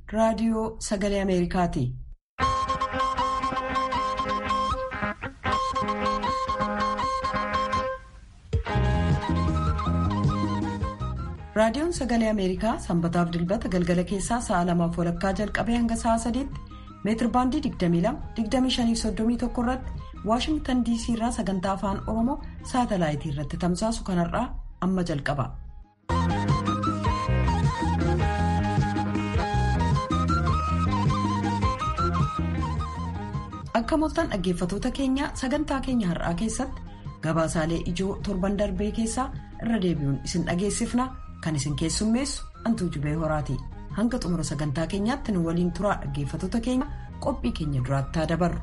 raadiyoo sagalee Ameerikaati. Raadiyoon Sagalee Ameerikaa sanbataaf dilbata galgala keessaa sa'a lamaaf walakkaa jalqabee hanga sa'a sadiitti meetir baandii 22-25-31 irratti Waashingtan DC irraa sagantaa afaan Oromoo saatalaayitii irratti tamsaasu kanarraa amma jalqaba. Akka mooltan dhaggeeffatoota keenya sagantaa keenya har'aa keessatti gabaasaalee ijoo torban darbee keessaa irra deebi'uun isin dhageessifna. Kan isin keessummeessu Antuu Jubee Horaati. Hanga xumura sagantaa keenyaatti nu waliin turaa dhaggeeffatoota keenya qophii keenya duraatti haa dabarru.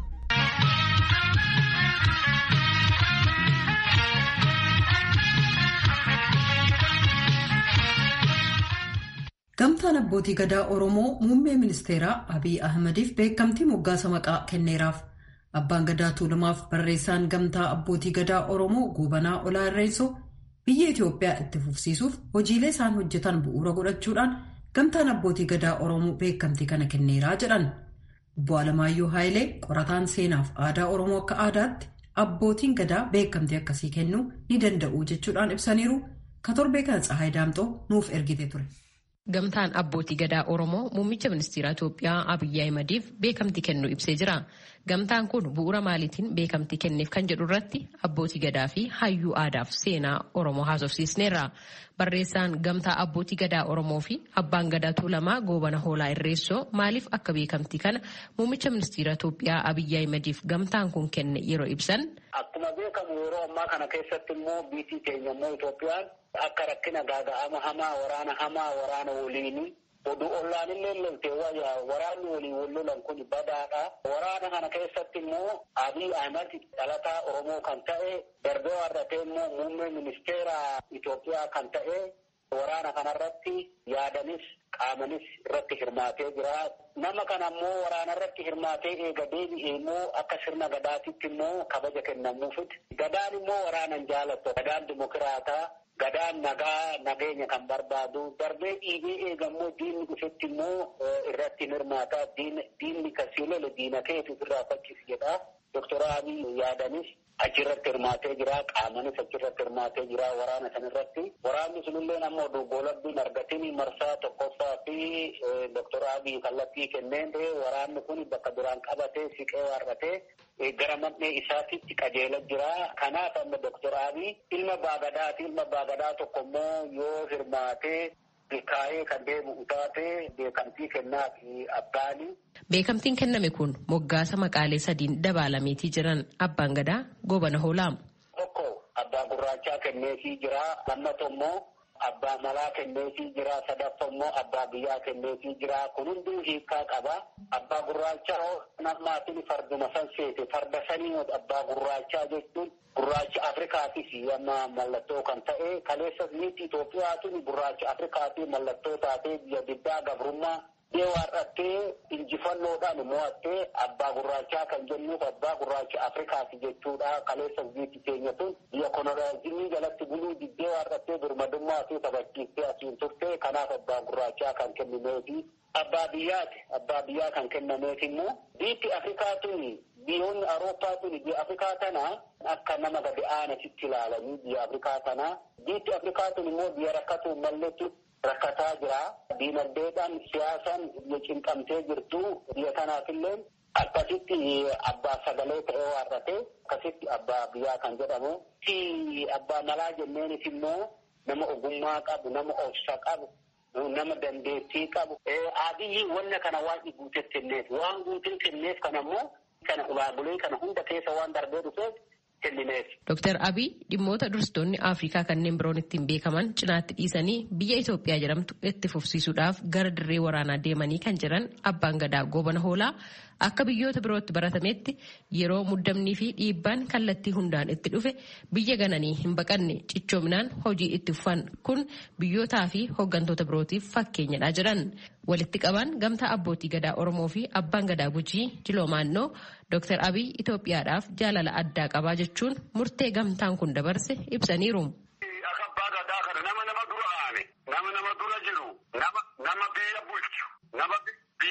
Gamtaan abbootii gadaa Oromoo muummee ministeeraa Abiy Ahmadiif beekamtii moggaasa maqaa kenneeraaf. Abbaan gadaa Tuulamaaf barreessaan gamtaa abbootii gadaa Oromoo Goobanaa Olaa Irreessoo biyya Itoophiyaa itti fufsiisuuf hojiilee isaan hojjetan bu'uura godhachuudhaan gamtaan abbootii gadaa Oromoo beekamtii kana kenneeraa jedhan. Obbo Alamaayyoo Haayilee qorataan seenaaf aadaa Oromoo akka aadaatti abbootiin gadaa beekamtii akkasii kennuu ni danda'u jechuudhaan ibsaniiru. Ka torbee kana Tsahaay Daamxoo nuuf ergite ture. Gamtaan abbootii gadaa Oromoo muummicha ministeera Itoophiyaa Abiyyi Ahimadiif beekamtii kennuu ibsee jira. Gamtaan kun bu'uura maaliitiin beekamtii kenneef kan jedhu irratti abbootii gadaa fi hayyuu aadaaf seenaa Oromoo haasofsiisneerra. Barreessaan gamtaa abbootii gadaa Oromoo fi abbaan gadaa Tuulamaa Goobana Hoolaa Irreessoo maaliif akka beekamtii kana muummicha ministeera Itoophiyaa Abiyyi Ahimadiif gamtaan kun kenne yeroo ibsan. Akkuma beekamu yeroo ammaa kana keessatti immoo biyyi keenya immoo Itoophiyaan akka rakkina gaaga'ama hamaa waraana hamaa waraana waliini oduu ollaan illee lolte waraanni waliin wal lolan kun badaadha. Waraana kana keessatti immoo Abiy Ahmed dhalataa Oromoo kan ta'e darbee warratee immoo muummee ministeera Itoophiyaa kan ta'e waraana kanarratti yaadanis qaamanis irratti hirmaatee jira. Nama kana immoo waraana irratti hirmaatee eega deebi'ee immoo akka sirna gadaatitti immoo kabaja kennamuufit. Gadaan immoo waraanan jaalattu. Gadaan dimokiraataa. Gadaan nagaa nageenya kan barbaadu darbee dhiibee eegammoo diinni dhufetti immoo irratti hirmaata diinni kasii lole diina keetu irraa fakkisi jedha. Doktor Abiy yaadanis achirratti hirmaatee jira qaamanis achirratti hirmaatee jira waraana sanirratti. Waraanni sunillee ammoo doggoolabbiin argatiin marsaa tokkoffaa fi Doktor Abiy kallattii kenneen waraanni kun bakka duraan qabatee siqee warratee gara man'ee isaatitti qajeela jira. Kanaaf amma Doktor Abiy ilma baagadaati. Ilma baagadaa tokko immoo yoo hirmaatee milkaa'ee kan deemu taate beekamtii kennaa fi abbaani. Beekamtiin kenname kun moggaasa maqaalee sadiin dabalameetii jiran abbaan gadaa goobana hoolaa. Tokko abbaa gurraachaa kenneefii jira. Lammataa immoo abbaa malaa kenneefii jira. Sadaffaa immoo abbaa biyyaa kenneefii jira. Kun hunduu hiikaa qaba. Abbaa gurraachaa namaatiin farduma san seete farda sanii abbaa gurraachaa jechuun gurraacha Afrikaatis amma mallattoo kan ta'e kaleessas niitii Itoophiyaatiin gurraacha Afrikaatii mallattoo taatee biyya diddaa gabrummaa deewaadhattee injifannoodhaan mo'attee abbaa gurraachaa kan jennuuf abbaa gurraacha Afrikaati jechuudha. Kaleessas biyyi keenya tun biyya koloniyaalizimii jalatti buluu diddee waarrattee birmadummaa fi kabachiistee asiin turte kanaaf abbaa gurraachaa kan kennineefi abbaa biyyaati. Abbaa biyyaa kan kennameef immoo biyyi Afrikaa tuni biyyoonni Awurooppaa tuni biyya Afrikaa tana akka nama gadi aanasitti ilaalanii biyya Afrikaa tana biyyi Afrikaa tuni immoo biyya rakkatu malleetti rakkataa jira. Diinagdeedhaan siyaasaan biyya cinqamtee jirtu biyya kanaafillee akkasitti abbaa sagalee ta'ee waarrate akkasitti abbaa biyyaa kan jedhamu. Si abbaa malaa jenneenis immoo nama ogummaa qabu, nama obsa qabu, nama dandeettii qabu. Abiyyi wanna kana waan guutee kenneef waan guutee kenneef kana immoo kana ulaagulee kana hunda keessa waan darbee dhufeef kennineef. Dooktar Abiy dhimmoota dursitoonni Afrikaa kanneen biroon ittiin beekaman cinaatti dhiisanii biyya Itoophiyaa jedhamtu itti fufsiisuudhaaf gara dirree waraanaa deemanii kan jiran abbaan gadaa goobana hoolaa akka biyyoota birootti baratametti yeroo muddamnii fi dhiibbaan kallattii hundaan itti dhufe biyya gananii hin baqanne cichoominaan hojii itti fufan kun biyyootaa fi hooggantoota birootiif fakkeenyadha jedhan. Walitti qaban gamtaa abbootii gadaa Oromoo fi abbaan gadaa Gujii Jiloomaannoo Dr. Abiy Itoophiyaadhaaf jaalala addaa qabaa jechuun murtee gamtaan kun dabarse ibsaniiru. Akka abbaa gadaa kana nama nama dura aane nama nama dura jiru nama biyya bulchu nama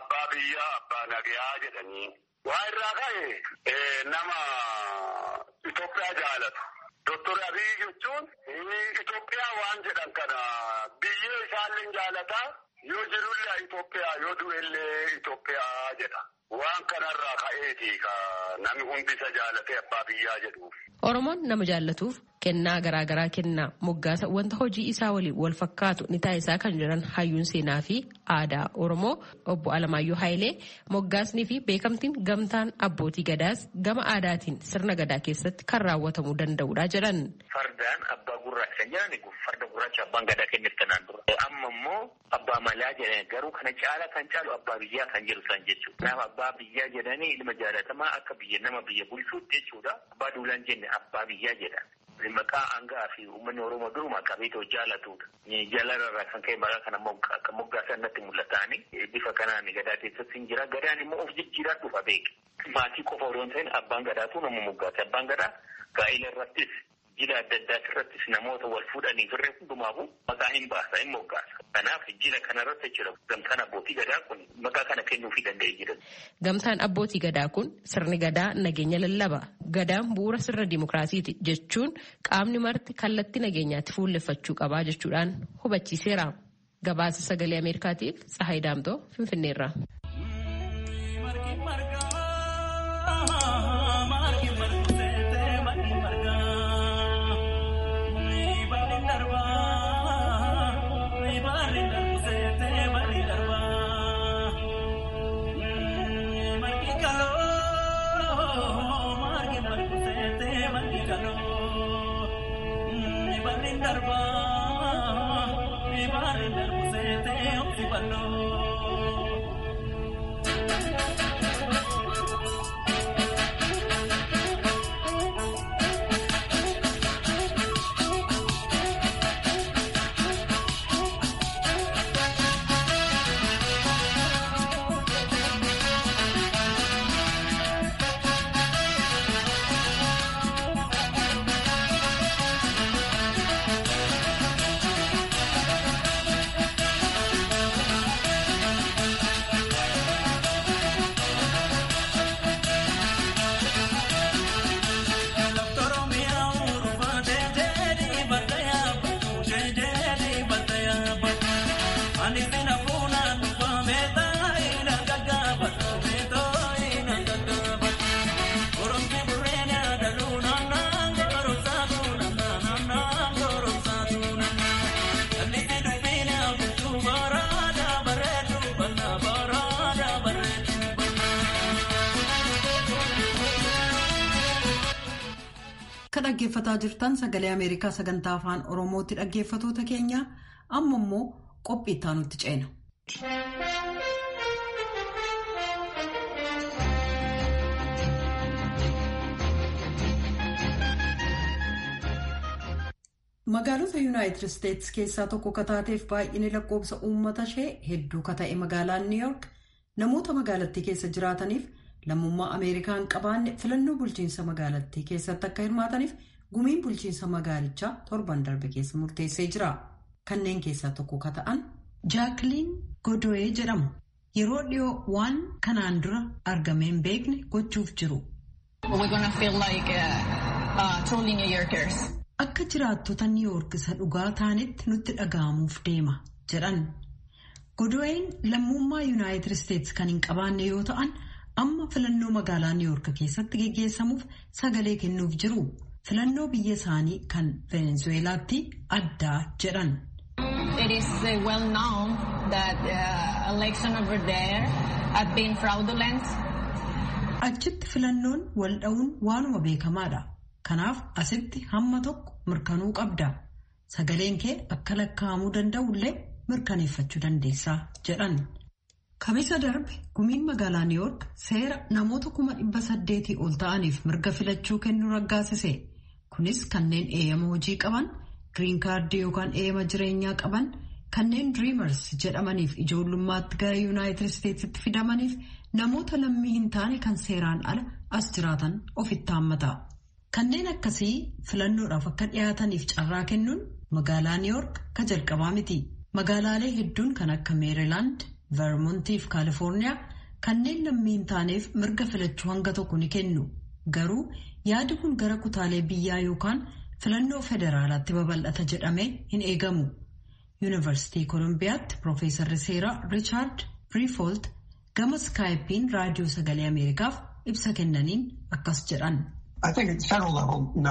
abbaa biyyaa abbaa nagayaa jedhanii. Waa irraa ka'e nama Itoophiyaa jaalatu. Doktor Abiy jechuun Itoophiyaa waan jedhan kana biyyee isaallee jaalataa yoo jirullee Itoophiyaa yoo du'ellee Itoophiyaa jedha. Waan kanarraa ka'eeti ka namni hundi isa jaalatee abbaa biyyaa jedhuuf. Oromoon nama jaallatuuf kennaa garaagaraa kennaa moggaasa wanta hojii isaa waliin wal fakkaatu ni taasisaa kan jiran hayyuun seenaa fi aadaa Oromoo obbo Alamaayyoo Haayilee moggaasnii fi beekamtiin gamtaan abbootii gadaas gama aadaatiin sirna gadaa keessatti kan raawwatamuu danda'udha jedhan. Fardaan abbaa gurraacha kan jedhan farda gurraacha abbaan gadaa kenneef kanaan dura. Amma immoo abbaa malaa jedhan garuu kana caala kan caalu abbaa biyyaa kan jedhu san jechuudha. Nama abbaa biyyaa jedhanii ilma jaalatamaa akka biyya nama biyya bulchuutti jechuudha. Abbaa duulaan jenne abbaa biyyaa jedhan. Maqaa hangaa fi uummanni Oromoo duruma qabeetoo jaalatudha. Jaalarraa kan ka'e maqaa kana akka moggaasan natti mul'ataani. Bifa kanaan gadaa keessatti hin jira. Gadaan immoo of jijjiiraa dhufa beeke. Maatii qofa odoo hin ta'in abbaan gadaatu nama moggaase. Abbaan gadaa gaa'ela irrattis jila adda addaa irrattis namoota wal fuudhanii firree hundumaafu maqaa hin baasa hin moggaasa. Kanaaf jila kanarratti jira gamtaan abbootii gadaa kun maqaa kana kennuufii danda'ee jira. Gamtaan abbootii gadaa kun sirni gadaa nageenya lallaba. Gadaan bu'uura sirna dimokiraasiiti jechuun qaamni marti kallattii nageenyaatti fuulleffachuu qabaa jechuudhaan hubachiiseera. Gabaasa sagalee Ameerikaatiif Tsahaay Daamtoo Finfinneerra. Kan dhaggeeffataa jirtan sagalee Ameerikaa sagantaa afaan Oromootti dhaggeeffatoota keenya amma immoo qophii itti aanutti ceena. Magaalota Yuunaayitid Isteetsi keessaa tokko kataateef baay'inni lakkoofsa uummata ishee hedduu kata'e magaalaan Niw Yoork namoota magaalattii keessa jiraataniif lammummaa Ameerikaa hin qabaanne filannoo bulchiinsa magaalattii keessatti akka hirmaataniif gumiin bulchiinsa magaalichaa torban darbe keessa murteessee jira. Kanneen keessaa tokko kata'an Jaakiliin Godo'ee jedhamu. Yeroo dhiyoo waan kanaan dura argamee hin beekne gochuuf jiru. Akka jiraattota Niiwoork isa dhugaa taanetti nutti dhaga'amuuf deema jedhan. Godo'een lammummaa Yuunaayitid Isteetsi kan hin qabaanne yoo ta'an amma filannoo magaalaa Niiwoork keessatti geggeessamuuf sagalee kennuuf jiru. Filannoo biyya isaanii kan Venezuelaatti addaa jedhan. It is uh, well known that uh, election over there have been fraudulent. Achitti filannoon wal dha'uun waanuma beekamaadha. Kanaaf asitti hamma tokko mirkanuu qabda. Sagaleen kee akka lakkaa'amuu danda'ullee mirkaneeffachuu dandeessaa jedhan. Kamisa darbe gumiin magaalaa Niiwoork seera namoota kuma dhibba saddeetii ol ta'aniif mirga filachuu kennuu raggaasise. Kunis kanneen eeyyama hojii qaban, giriin kaardii yookaan eeyyama jireenyaa qaban, kanneen diriimars jedhamaniif ijoollummaatti gara yuunaayitid isteetsitti fidamaniif namoota lammii hin taane kan seeraan ala as jiraatan ofitti haammata. Kanneen akkasii filannoodhaaf akka dhiyaataniif carraa kennuun magaalaa Niiwoork ka jalqabaa miti. Magaalaalee hedduun kan akka Meerilaand, vermontii fi kaalifoorniyaa kanneen lammii hin taaneef mirga filachuu hanga tokko ni kennu garuu yaadi kun gara kutaalee biyyaa yookaan filannoo federaalaatti babal'ata jedhamee hin eegamu. yuunivarsiitii koolombiyaatti piroofeesarri seeraa riichaard briifolt gama skaayipiin raadiyoo sagalee ameerikaaf ibsa kennaniin akkas jedhan. I think at the federal level, no,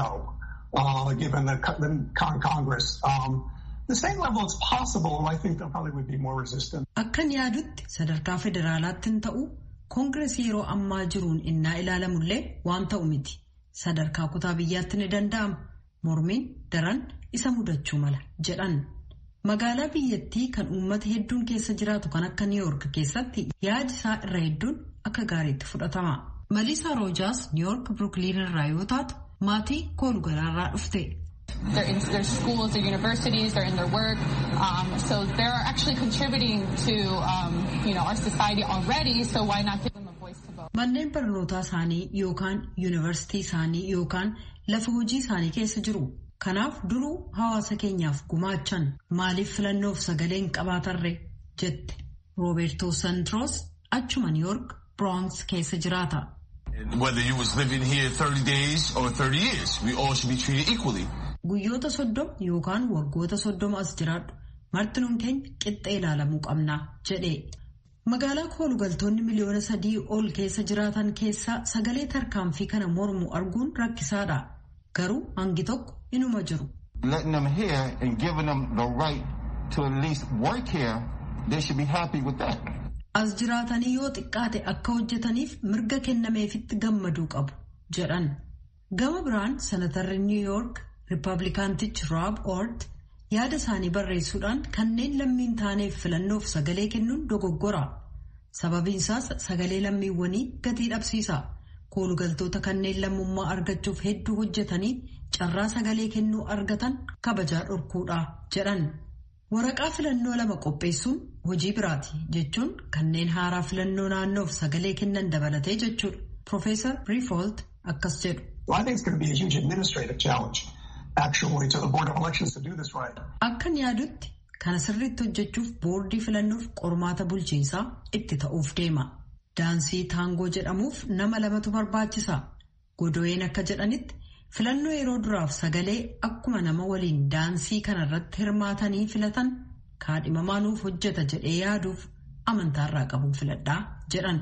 uh, given the, the Congress. Um, the state level, it's possible. I think there probably would be more resistance. Akkan yaadutti sadarkaa federaalaatti hin ta'u koongiresii yeroo ammaa jiruun innaa ilaalamullee waan ta'u miti. Sadarkaa kutaa biyyaatti ni danda'ama. Mormiin daran isa mudachuu mala jedhan. Magaalaa biyyattii kan uummata hedduun keessa jiraatu kan akka Niiyoork keessatti yaadi isaa irra hedduun akka gaariitti fudhatama. Maliisaa Roojaas Niiyoork Birukiliin irraa yoo taatu maatii koolugalaarraa dhufte. They're in their schools, their universities, they're in their work. Um, so they're actually contributing to, um, you know, our society already. So why not give them a voice to vote? Manneen barnootaa isaanii yookaan yuunivarsiitii isaanii yookaan lafa hojii isaanii keessa jiru. Kanaaf duruu hawaasa keenyaaf gumaachan maaliif filannoof sagalee hin qabaatarre jette. Roobertoo Santroos achuma Niiyoork Bronx keessa jiraata. Whether you was living here 30 days or 30 years, we all should be treated equally. Guyyoota soddoma yookaan waggoota soddoma as jiraadhu martinuun keenya qixxee ilaalamuu qabna jedhe. Magaalaa koolugaltoonni miliyoona sadii ol keessa jiraatan keessaa sagalee tarkaanfii kana mormu arguun rakkisaadha. Garuu hangi tokko inuma jiru. Letting them here and giving them the right to at least work here, they should be happy with that. As jiraatanii yoo xiqqaate akka hojjetaniif mirga kennameefitti gammaduu qabu jedhan. Gama biraan senatarri Niw Yoork Rippaabilikaantichi Rob Ort yaada isaanii barreessuudhaan kanneen lammiin taaneef filannoof sagalee kennuun dogoggora. Sababiin isaas sagalee lammiiwwanii gatii dhabsiisa. Koolugaltoota kanneen lammummaa argachuuf hedduu hojjetanii carraa sagalee kennuu argatan kabajaa dhorkuudha jedhan. Waraqaa filannoo lama qopheessuun hojii biraati jechuun kanneen haaraa filannoo naannoof sagalee kennan dabalatee jechuudha. Profeesar Briifolt akkas jedhu. Well, I think it's going to be a huge administrative challenge, actually, to the Board of Elections to do this right. Akkan yaadutti kana sirriitti hojjechuuf boordii filannoof qormaata bulchiinsaa itti ta'uuf deema. Daansii taangoo jedhamuuf nama lamatu barbaachisa. Godoyeen akka jedhanitti filannoo yeroo duraaf sagalee akkuma nama waliin daansii kanarratti hirmaatanii filatan kaadhimamaa nuuf hojjeta jedhee yaaduuf amantaarraa qabuun filadhaa jedhan.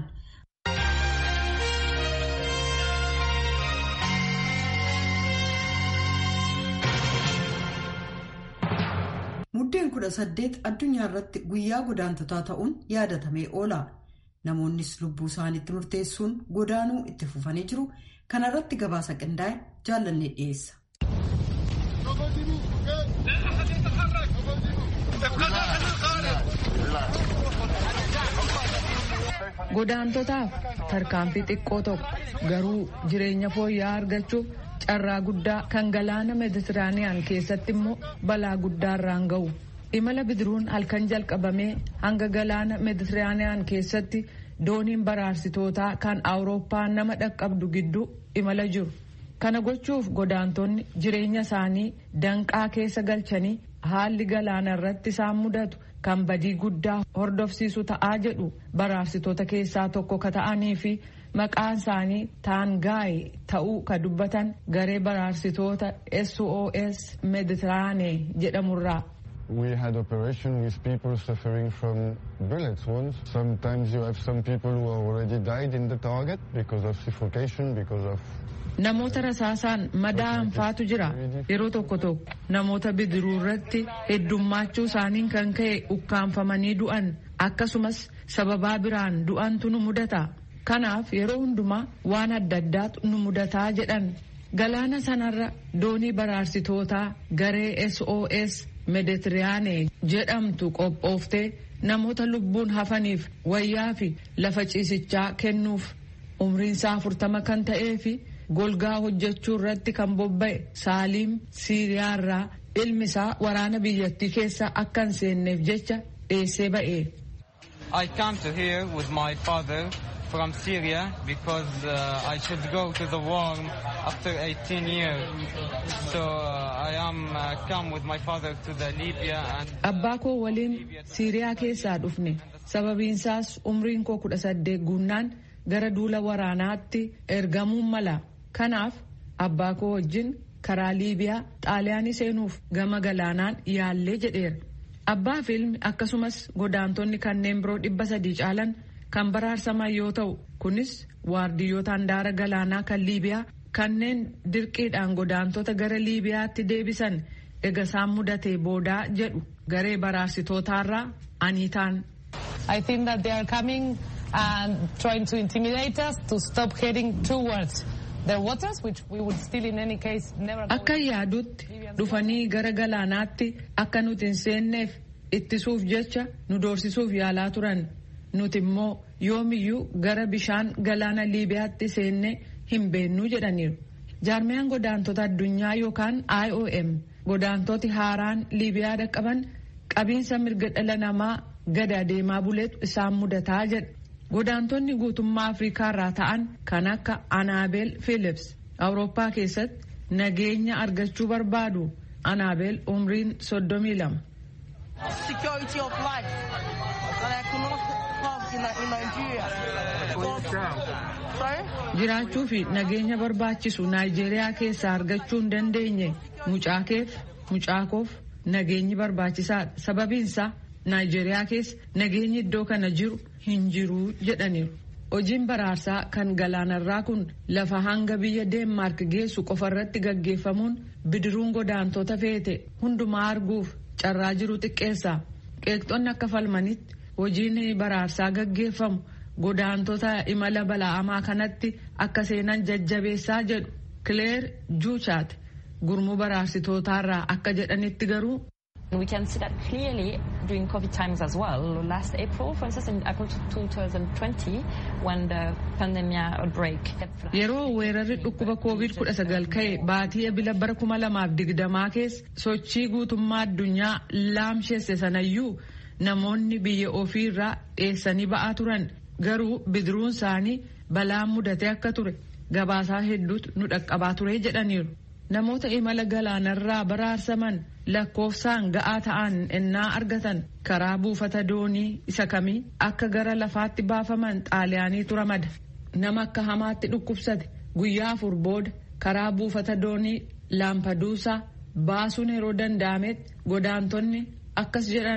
Muddeen kudha saddeet addunyaa irratti guyyaa godaantotaa ta'uun yaadatamee oola. Namoonnis lubbuu isaaniitti murteessuun godaanuu itti fufanii jiru. Kana irratti gabaasa qindaa'e jaallannee dhiyeessa. Godaantotaaf tarkaanfii xiqqoo tokko garuu jireenya fooyya'aa argachuuf carraa guddaa kan galaana meeditiraaniyaan keessatti immoo balaa guddaarraan ga'u. Imala bidiruun halkan jalqabamee hanga galaana meeditiraaniyaan keessatti dooniin baraarsitootaa kan awurooppaa nama dhaqqabdu gidduu imala jiru. Kana gochuuf godaantonni jireenya isaanii danqaa keessa galchanii haalli galaana irratti isaan mudatu kan badii guddaa hordofsiisu ta'aa jedhu baraarsitoota keessaa tokko ka ta'anii fi maqaan isaanii taangaayi ta'uu ka dubbatan garee baraarsitoota SOS Mediterraanee jedhamurraa. We had operation with people suffering from bullet wounds. Sometimes you have some people who already died in the target because of suffocation, because of Namoota rasaasaan madaa'an faatu jira. Yeroo tokko tokko namoota bidiruu irratti heddummaachuu isaaniin kan ka'e ukkaanfamanii du'an akkasumas sababaa biraan du'antu nu mudata. Kanaaf yeroo hundumaa waan adda addaatu nu mudataa jedhan. Galaana sanarra doonii baraarsitootaa garee SOS Medetiraanee jedhamtu qophooftee namoota lubbuun hafaniif wayyaa fi lafa ciisichaa kennuuf umriinsaa afurtama kan ta'ee fi golgaa hojjechuu irratti kan bobba'e saaliim siiriyaarraa ilmi isaa waraana biyyattii keessa akka hin seenneef jecha dheessee ba'e. I come to here with my father from Syria because uh, I should go to the war after 18 years. So uh, I am uh, come with my father to the Libya and Abbaa koo waliin Siiriyaa keessaa dhufne sababiinsaas umriin koo kudha saddeet guunnaan gara duula waraanaatti ergamuun mala. Kanaaf abbaa koo wajjin karaa Liibiyaa xaaliyaanii seenuuf gama galaanaan yaallee jedheera. Abbaa fi ilmi akkasumas godaantonni kanneen biroo dhibba sadii caalan kan baraarsaman yoo ta'u kunis waardiyyoota handaara galaanaa kan Liibiyaa kanneen dirqiidhaan godaantota gara Liibiyaatti deebisan ega isaan mudatee boodaa jedhu garee baraarsitootaarraa aniitaan. I think that they are coming and trying to intimidate us to stop heading towards their waters, which we would still in any case never go. Akka yaadutti dhufanii gara galaanaatti akka nuti hin seenneef ittisuuf jecha nu doorsisuuf yaalaa turan. Nuti immoo yoomiyyuu gara bishaan galaana Liibiyaatti seennee hin beennuu jedhaniiru. Jaarmiyaan godaantota addunyaa yookaan IOM godaantoti haaraan Liibiyaa dhaqqaban qabiinsa mirga dhala namaa gada deemaa buleetu isaan mudataa jedha. Godaantonni guutummaa Afrikaa irraa ta'an kan akka Anaabel Philips Awurooppaa keessatti nageenya argachuu barbaadu. Anaabel umriin soddomii lama. security of life that I could not have in, in Nigeria. Sorry? Jiraachuu fi nageenya barbaachisu Naayijeeriyaa keessaa argachuu hin dandeenye mucaa keef mucaa koof nageenyi barbaachisaadha. Sababiinsaa Naayijeeriyaa keessa nageenyi iddoo kana jiru hin jiru jedhaniiru. Hojiin baraarsaa kan galaanarraa kun lafa hanga biyya Deenmaark geessu qofarratti gaggeeffamuun bidiruun godaantota feete hundumaa arguuf carraa jiru xiqqeessa. Qeeqxonni akka falmanitti hojiin baraarsaa gaggeeffamu godaantota imala bala'amaa kanatti akka seenan jajjabeessaa jedhu Kileer Juuchaat gurmuu baraarsitootaarraa akka jedhanitti garuu. We can see that clearly during COVID times as well. Last April, for instance, in April 2020, when the pandemic outbreak. Yeroo weerarri dhukkuba COVID-19 ka'e baatii ebila bara 2020 keessa sochii guutummaa addunyaa laamsheesse sanayyuu namoonni biyya ofii irraa dheessanii ba'aa turan garuu bidiruun isaanii balaan mudatee akka ture gabaasaa hedduutu nu dhaqqabaa ture jedhaniiru. Namoota imala galaanarraa baraarsaman lakkoofsaan ga'aa ta'an ennaa argatan karaa buufata doonii isa kamii akka gara lafaatti baafaman xaaliyaaniitu ramada. Nama akka hamaatti dhukkubsate guyyaa afur booda karaa buufata doonii laampaduusaa baasuun yeroo danda'ametti godaantonni akkas jedhan.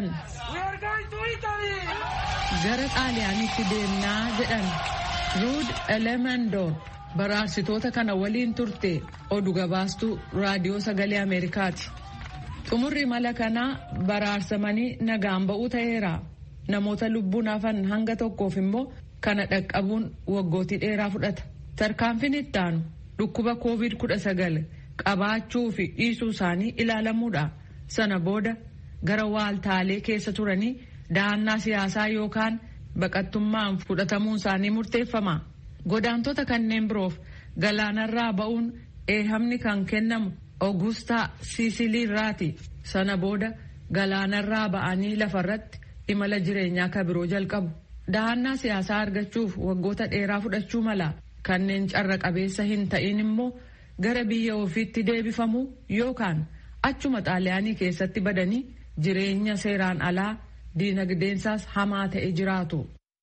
Gara xaaliyaaniitti deemnaa jedhan. Ruud Elemendoon baraarsitoota kana waliin turte oduu gabaastuu raadiyoo sagalee Ameerikaati. Xumurri imala kanaa baraarsamanii nagaan ba'uu ta'eera. Namoota lubbuun hafan hanga tokkoof immoo kana dhaqqabuun waggootii dheeraa fudhata. Tarkaanfiin itti aanu dhukkuba COVID-19 qabaachuu fi dhiisuu isaanii ilaalamuudha. Sana booda gara waaltaalee keessa turanii dahannaa siyaasaa yookaan baqattummaan fudhatamuun isaanii murteeffama. Godaantota kanneen biroof galaanarraa ba'uun eehamni kan kennamu Oogustaa Siisiliirraati. Sana booda galaanarraa ba'anii lafarratti imala jireenyaa kan biroo jalqabu. Dahannaa siyaasaa argachuuf waggoota dheeraa fudhachuu mala. Kanneen carra qabeessa hin ta'in immoo gara biyya ofiitti deebifamu yookaan achuma xaaliyaanii keessatti badanii jireenya seeraan alaa diinagdeensaas hamaa ta'e jiraatu.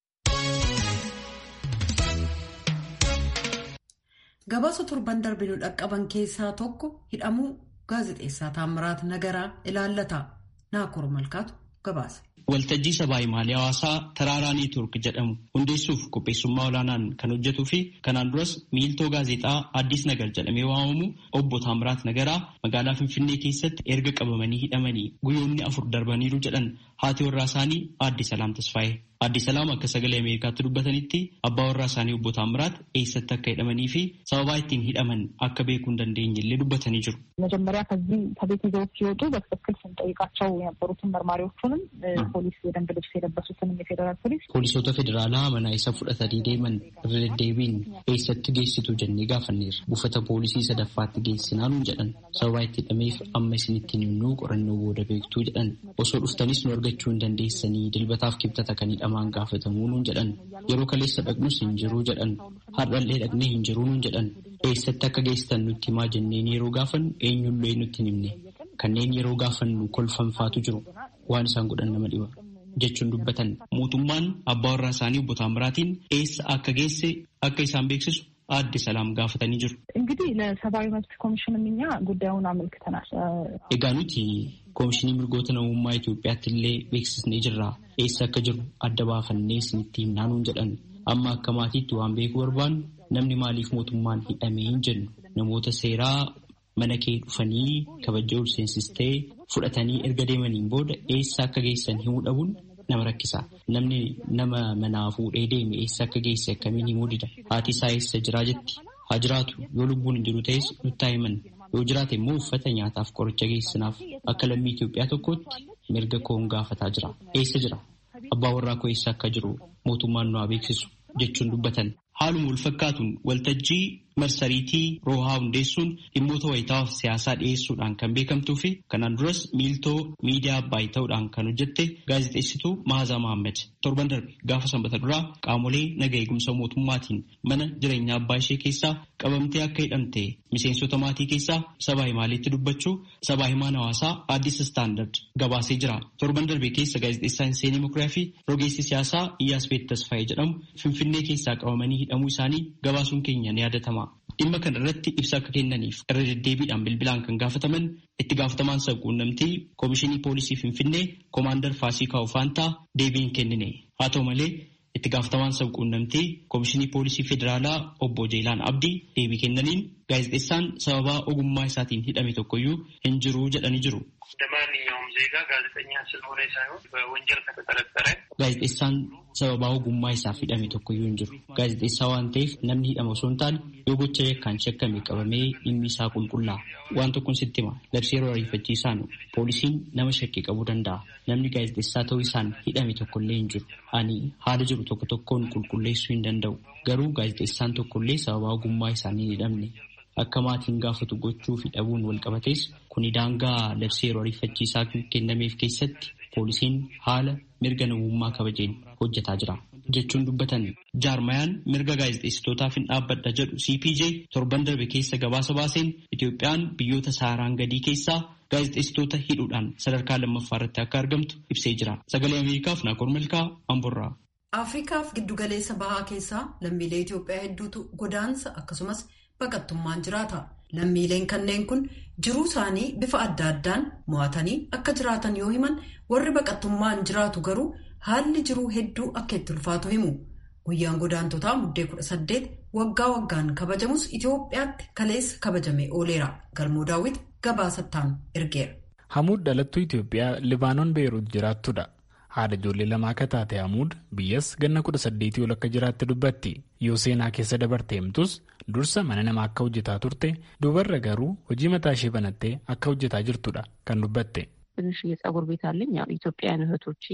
Gabaasa torban darbinu dhaqqaban keessaa tokko hidhamuu gaazexeessaa Taammiraat Nagaraa ilaallata. Naakoor Malkaatu gabaasa. Waltajjii sabaa himaalee hawaasaa Taraaraa Neetwoork jedhamu hundeessuuf qopheessummaa olaanaan kan hojjetuu fi kanaan duras miiltoo gaazexaa Addis Nagar jedhamee waamamu obbo Taamiraat Nagaraa magaalaa Finfinnee keessatti erga qabamanii hidhamanii guyyoonni afur darbaniiru jedhan haati warraa isaanii Aadde Salaam Tasfaayee. Aadde Salaam akka sagalee Ameerikaatti dubbatanitti abbaa warraa isaanii obbo Taamiraat eessatti akka hidhamanii fi sababaa ittiin hidhaman akka beekuu hin dandeenye illee dubbatanii jiru. መጀመሪያ ከዚህ ከቤት ይዘው ሲወጡ በትክክል ስንጠይቃቸው የነበሩትን መርማሪዎቹንም ፖሊስ የደንብ ልብስ የለበሱትንም የፌዴራል ፖሊስ Poolisoota federaalaa mana isa fudhatanii deeman irra deddeebiin eessatti geessitu jennee gaafanneerra. Buufata poolisii sadaffaatti geessinaa nuun jedhan. Sababa itti hidhameef amma isinitti himnuu qorannoo booda beektuu jedhan. Osoo dhuftanis nu argachuu hin dandeessanii dilbataaf kibxata kan hidhamaan gaafatamuu nuun jedhan. Yeroo kaleessa dhaqnus hin jiruu jedhan. Har'allee dhaqnee hin jiruu nuun jedhan. Eessatti akka geessitan nutti himaa jenneen yeroo gaafannu eenyullee nutti hin himne. Kanneen yeroo gaafannu kolfanfaatu jiru. Waan isaan godhan nama dhiba. jechuun dubbatan mootummaan abbaa warraa isaanii obbo Taamiraatiin eessa akka geesse akka isaan beeksisu aadde Salaam gaafatanii jiru. እንግዲህ ለሰብአዊ መብት ኮሚሽንም እኛ ጉዳዩን አመልክተናል። Egaa nuti koomishinii mirgoota namummaa Itoophiyaatti illee beeksisnee jirra. Eessa akka jiru adda baafannee isinitti himnaa nuun jedhan. Amma akka maatiitti waan beekuu barbaannu namni maaliif mootummaan hidhamee hin jennu namoota seeraa mana kee dhufanii kabajaa ol seensistee fudhatanii erga deemaniin booda eessa akka geessan himuu dhabuun nama rakkisa. Namni nama manaa fuudhee deeme eessa akka geesse akkamiin himuu dida. Haati isaa eessa jiraa jetti. Haa jiraatu yoo lubbuun hin jiru ta'es nutti himan. Yoo jiraate immoo uffata nyaataaf qoricha geessinaaf akka lammii Itoophiyaa tokkootti mirga koon gaafataa jira. Eessa jira? Abbaa warraa koo eessa akka jiru mootummaan nu haa beeksisu jechuun dubbatan. Haaluma wal fakkaatuun waltajjii marsariitii roohaa hundeessuun dhimmoota wayitaawaa fi siyaasaa dhiyeessuudhaan kan beekamtuu fi kanaan duras miiltoo miidiyaa abbaayii ta'uudhaan kan hojjette gaazexeessituu Mahazaa Mahammad torban darbe gaafa sanbata duraa qaamolee naga eegumsa mootummaatiin mana jireenyaa abbaa ishee keessaa qabamtee akka hidhamte miseensota maatii keessaa sabaa himaaleetti dubbachuu sabaa himaan hawaasaa Addis Istaandard gabaasee jira. Torban darbe keessa gaazexeessaan Seenii Mukuriyaa fi rogeessi siyaasaa Iyyaas Beet Tasfaayee jedhamu Finfinnee keessaa qabamanii hidhamuu isaanii gabaasuun keenya ni yaadatama. Dhimma kana irratti ibsa akka kennaniif irra deddeebiidhaan bilbilaan kan gaafataman itti gaafatamaan sabquunnamtii Koomishinii Poolisii Finfinnee Koomaandar Faasikaa Ofaantaa deebii hin kennine. Haa ta'u malee itti gaafatamaan sabquunnamtii Koomishinii Poolisii Federaalaa Obbo Jeelaan Abdii deebii kennaniin gaazexeessaan sababaa ogummaa isaatiin hidhame tokkoyyuu hin jiru jedhanii jiru. እንደማንኛውም ዜጋ ጋዜጠኛ ስለሆነ ሳይሆን በወንጀል ከተጠረጠረ Gaazexeessaan sababaa ogummaa isaaf hidhame tokkoyyuu hin jiru. Gaazexeessaa waan ta'eef namni hidhame osoo hin taane yoo gocha yakkaan shakkame qabamee dhimmi isaa qulqullaa'a. Waan tokkoon sitti hima. Labsii yeroo ariifachiisaan poolisiin nama shakkii qabuu danda'a. Namni gaazexeessaa ta'uu isaan hidhame tokkollee hin jiru. Ani haala jiru tokko tokkoon qulqulleessuu hin danda'u. Garuu gaazexeessaan tokkollee sababaa ogummaa isaanii hin hidhamne. Akka maatiin gaafatu gochuu fi dhabuun wal qabates kuni daangaa labsii yeroo ariifachiisaa kennameef keessatti poolisiin haala mirga namummaa kabajeen hojjetaa jira jechuun dubbatan jaarmayaan mirga gaazexeessitootaaf hin dhaabbadha jedhu CPJ torban darbe keessa gabaasa baaseen Itoophiyaan biyyoota saaraan gadii keessaa gaazexeessitoota hidhuudhaan sadarkaa lammaffaa irratti akka argamtu ibsee jira. Sagalee Ameerikaaf Naakoor Milkaa Amborraa. Afriikaaf giddugaleessa bahaa keessaa lammiilee Itoophiyaa hedduutu godaansa akkasumas baqattummaan jiraata. Lammiileen kanneen kun jiruu isaanii bifa adda addaan mo'atanii akka jiraatan yoo himan warri baqattummaan jiraatu garuu haalli jiruu hedduu akka itti ulfaatu himu. Guyyaan godaantotaa muddee kudha saddeet waggaa waggaan kabajamus Itoophiyaatti kaleessa kabajamee ooleera. Galmoo daawwit gabaasattaan ergeera. Hamuud dhalattuu Itoophiyaa Libaanoon Beeruut jiraattudha. Haadha ijoollee lamaa akka taate Hamuud biyyas ganna kudha saddeetii ol akka jiraatte dubbatti. Yoo seenaa keessa dabarte himtus dursa mana namaa akka hojjetaa turte dubarra garuu hojii mataa ishee banattee akka hojjetaa jirtudha kan dubbatte. ትንሽ የጸጉር ቤት አለኝ። ያው ኢትዮጵያውያን እህቶቼ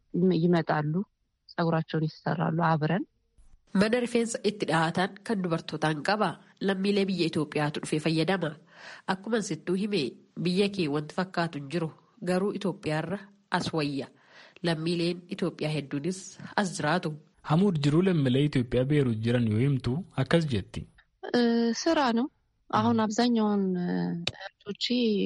ይመጣሉ፣ ጸጉራቸውን ይሰራሉ አብረን Mana rifeensa itti dhahatan kan dubartootaan qaba. Lammiilee biyya Itoophiyaatu dhufee fayyadama. Akkuma sittuu hime biyya kee wanti fakkaatu hin jiru. Garuu Itoophiyaarra as wayya. Lammiileen Itoophiyaa hedduunis as jiraatu. Hamuud jiruu lammiilee Itoophiyaa beeruut jiran yoo himtu akkas jetti. ስራ ነው። አሁን አብዛኛውን እህቶቼ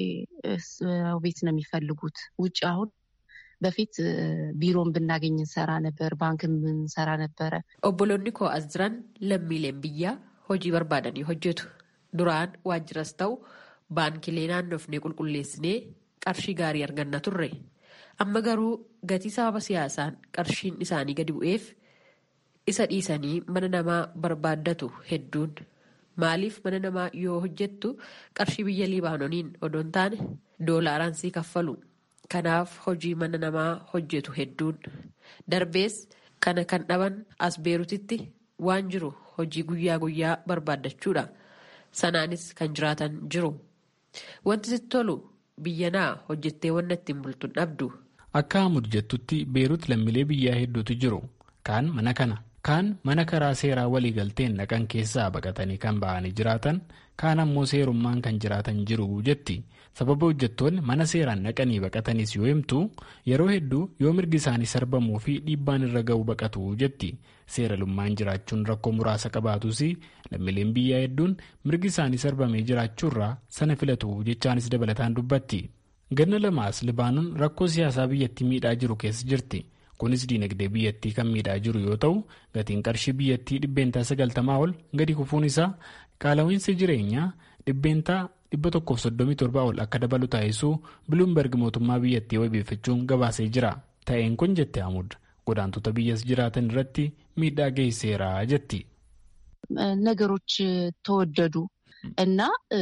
ቤት ነው የሚፈልጉት። ውጭ አሁን በፊት ቢሮን ብናገኝ እንሰራ ነበር፣ ባንክን እንሰራ ነበረ። Obboloonni koo as jiran lammiileen biyyaa hojii barbaadanii hojjetu. Duraan waajjiras ta'u baankilee naannofnee qulqulleessinee qarshii gaarii arganna turre. Amma garuu gatii sababa siyaasaan qarshiin isaanii gadi bu'eef isa dhiisanii mana namaa barbaaddatu hedduun. Maaliif mana namaa yoo hojjettu qarshii biyya Libaanoniin odoon taane doolaaraan sii kaffalu. Kanaaf hojii mana namaa hojjetu hedduun. Darbees kana kan dhaban as beerutitti waan jiru hojii guyyaa guyyaa barbaaddachuudha. Sanaanis kan jiraatan jiru. Wanti sitti tolu biyya naa hojjettee wanna ittiin bultu dhabdu. akka hamud jettutti beerut lammiilee biyyaa hedduutu jiru kaan mana kana kaan mana karaa seeraa waliigalteen dhaqan keessaa baqatanii kan ba'anii jiraatan kaan ammoo seerummaan kan jiraatan jiru jetti sababa hojjettoonni mana seeraan dhaqanii baqatanis yoo himtu yeroo hedduu yoo mirgi isaanii sarbamuu fi dhiibbaan irra ga'u baqatu jetti seeralummaan jiraachuun rakkoo muraasa qabaatus lammiileen biyyaa hedduun mirgi isaanii sarbamee jiraachuurraa sana filatu jechaanis dabalataan dubbatti ganna lamaas libaanon rakkoo siyaasaa biyyattii miidhaa jiru keessa jirti. kunis diinagdee biyyattii kan miidhaa jiru yoo ta'u gatiin qarshii biyyattii dhibbeentaa sagaltamaa ol gadi kufuun isaa qaala'iinsi jireenyaa dhibbeentaa dhibba tokkoof soddomii torbaa ol akka dabalu taasisuu biluumberg mootummaa biyyattii wabeeffachuun gabaasee jira ta'een kun jette amud godaantota biyyas jiraatan irratti miidhaa geessiseera jetti. ነገሮች ተወደዱ እና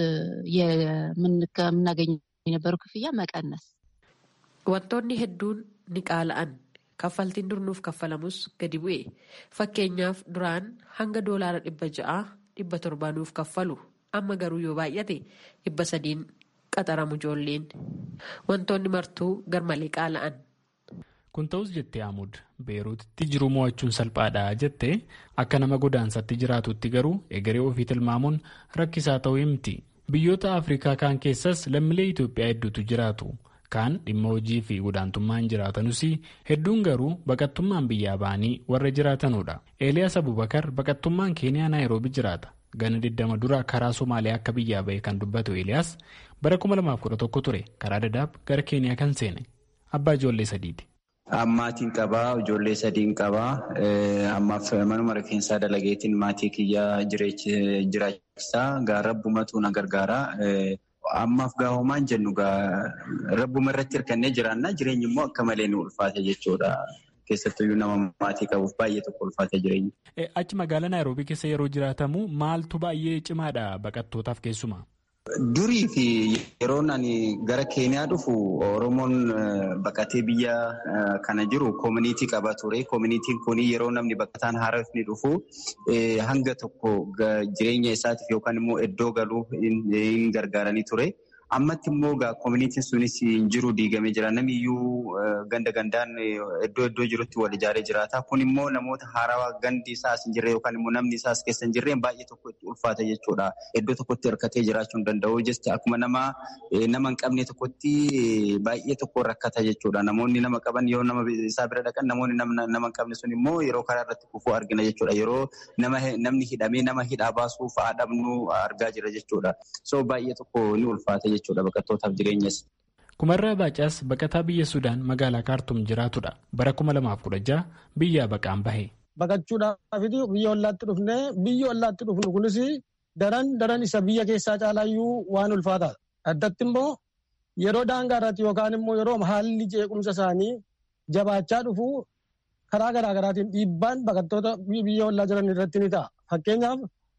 የምናገኘው የነበረው ክፍያ መቀነስ wantoonni hedduun ni qaala'an kaffaltiin dur nuuf kaffalamus gadi bu'e fakkeenyaaf duraan hanga doolaara dhibba ja'a dhibba torbaa nuuf kaffalu amma garuu yoo baay'ate dhibba sadiin qaxaramu ijoolleen wantoonni martuu garmalee qaala'an. kun ta'us jettee amud beeruutitti jiruu mo'achuun salphaadha jettee akka nama godaansatti jiraatutti garuu egeree ofii tilmaamuun rakkisaa ta'uu himti biyyoota afrikaa kaan keessas lammiilee itoophiyaa hedduutu jiraatu. kaan dhimma hojii fi godaantummaan jiraatanus hedduun garuu baqattummaan biyyaa ba'anii warra jiraatanudha eeliyaas abubakar baqattummaan keeniyaa naayiroobi jiraata gana 20 dura karaa somaaliyaa akka biyyaa ba'e kan dubbatu eeliyaas bara 2011 ture karaa dadaab gara keeniyaa kan seene abbaa ijoollee sadiiti. Maatiin qabaa ijoollee sadiin qabaa ammaaf manuma rifeensaa dalageetiin maatii kiyyaa jiraachisaa gaarabbumatu na gargaara. Ammaaf gaahumaan jennu rabbuma irratti hirkannee jiraannaa jireenyi immoo akka malee nu ulfaate jechuudha. Keessattuyyuu nama maatii qabuuf baay'ee tokko ulfaate jireenyi. Achi magaalaa Naayiroobii keessa yeroo jiraatamu maaltu baay'ee cimaadha baqattootaaf keessumaa? Durii fi yeroon ani gara Keeniyaa dhufu Oromoon baqatee biyya kana jiru koomunitii qaba ture. Koomunitiin kun yeroo namni baqataan haaraaf ni dhufu hanga tokko jireenya isaatiif yookaan immoo iddoo galuu hin gargaaranii ture. Ammatti immoo koomunitiin sunis hin jiru diigamee jira. Namni iyyuu ganda gandaan iddoo iddoo jirutti wal ijaaree jiraata. Kun immoo namoota haarawaa gandi isaas hin jirre yookaan immoo namni isaas keessa hin jirreen baay'ee tokko itti ulfaata jechuudha. Iddoo tokkotti hirkatee jiraachuu hin danda'u. Jecha akkuma nama nama hin qabne tokkotti baay'ee tokko rakkata jechuudha. Namoonni nama qaban yoo nama isaa bira dhaqan namoonni nama hin qabne sun immoo yeroo karaa irratti kufuu argina jechuudha. Yeroo namni hidhamee nama hidhaa baasuuf haadhamnu argaa jira jechuudha. So baay'ee tokko ni ulfaata jechuudha. jechuudha baqattootaaf jireenyas. Kumarraa Baacaas baqataa biyya Sudaan magaalaa Kaartum jiraatudha. Bara kuma lamaaf kudha jaha biyyaa baqaan bahe. Baqachuudhaaf biyya ollaatti dhufne biyya ollaatti dhufnu kunis daran daran isa biyya keessaa caalaayyuu waan ulfaataadha. Addatti immoo yeroo daangaa irratti yookaan immoo yeroo haalli jeequmsa isaanii jabaachaa dhufu karaa garaa garaatiin dhiibbaan baqattoota biyya ollaa jiran irratti ni ta'a. Fakkeenyaaf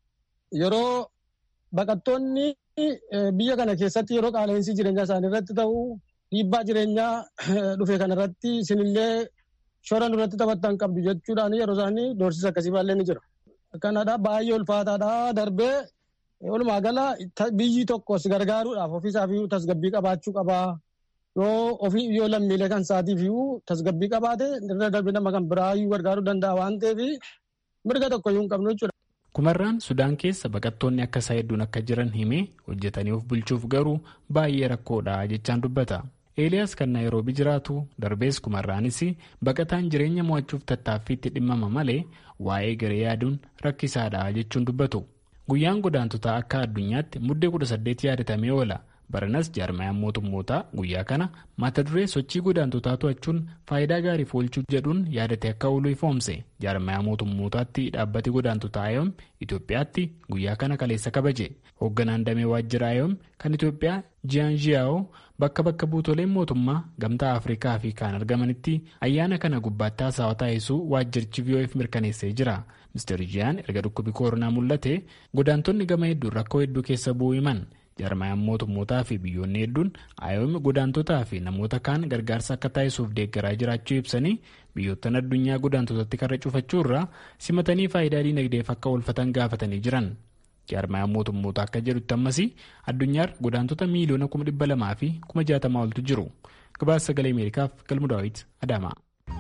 yeroo baqattoonni biyya kana keessatti yeroo qaala'insi jireenyaa isaanii irratti ta'u dhiibbaa jireenyaa dhufe kanarratti isinillee shora nurratti taphattan qabdu jechuudhaan yeroo isaanii doorsisa akkasii baallee ni jira. Kanadha baay'ee ulfaataadha darbee walumaa gala biyyi tokko si gargaaruudhaaf ofiisaaf tasgabbii qabaachuu qabaa. Yoo ofii yoo lammiilee kan isaatiif tasgabbii qabaate irra darbee nama kan biraa gargaaruu danda'a waan ta'eef mirga tokko iyyuu hin qabnu jechuudha. Kumarraan Sudaan keessa baqattoonni akka isaa hedduun akka jiran himee hojjetanii of bulchuuf garuu baay'ee rakkoodha jechaan dubbata. Eeliyaas kan Naayiroobii jiraatu darbees kumarraanis baqataan jireenya mo'achuuf tattaaffiitti dhimmama malee waa'ee garee yaaduun rakkisaadha jechuun dubbatu. Guyyaan godaantotaa akka addunyaatti muddee kudha saddeet yaadatamee oola. Baranas jaarmayaan mootummootaa guyyaa kana mata duree sochii godaantotaa to'achuun faayidaa gaariif oolchuu jedhuun yaadatee akka oolu ifoomse jaarmayaa mootummootaatti dhaabbati godaantotaa ayoom Itoophiyaatti guyyaa kana kaleessa kabaje hoogganaan damee waajjira ayoom kan Itoophiyaa jiyaan jiyaa'oo bakka bakka buutoleen mootummaa gamtaa Afrikaa fi kaan argamanitti ayyaana kana gubbaatti haasawaa taasisuu waajjirichi VOF mirkaneessee jira. Mr. Jiyaan erga dhukkubi koronaa mul'ate godaantonni gama hedduun rakkoo hedduu keessa bu'uu himan. jarmayaan mootummootaa fi biyyoonni hedduun ayoom godaantotaa fi namoota kaan gargaarsa akka taasisuuf deeggaraa jiraachuu ibsanii biyyoottan addunyaa godaantotatti karra cufachuu irraa simatanii faayidaa diinagdeef akka oolfatan gaafatanii jiran jarmayaan mootummootaa akka jedhutti ammas addunyaar godaantota miiliyoona kuma dhibba lamaa fi kuma jaatamaa oltu jiru gabaasa sagalee ameerikaaf galmu daawit adaamaa.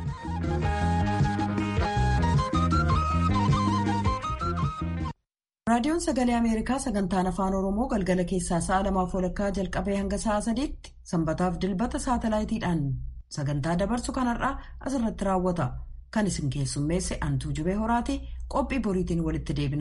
raadiyoon sagalee ameerikaa sagantaan afaan oromoo galgala keessaa sa'a lamaaf walakkaa jalqabee hanga sa'a sadiitti sanbataaf dilbata saatalaayitiidhaan sagantaa dabarsu kanarraa asirratti raawwata kan isin keessummeesse antuu jubee horaati qophii boriitiin walitti deebina.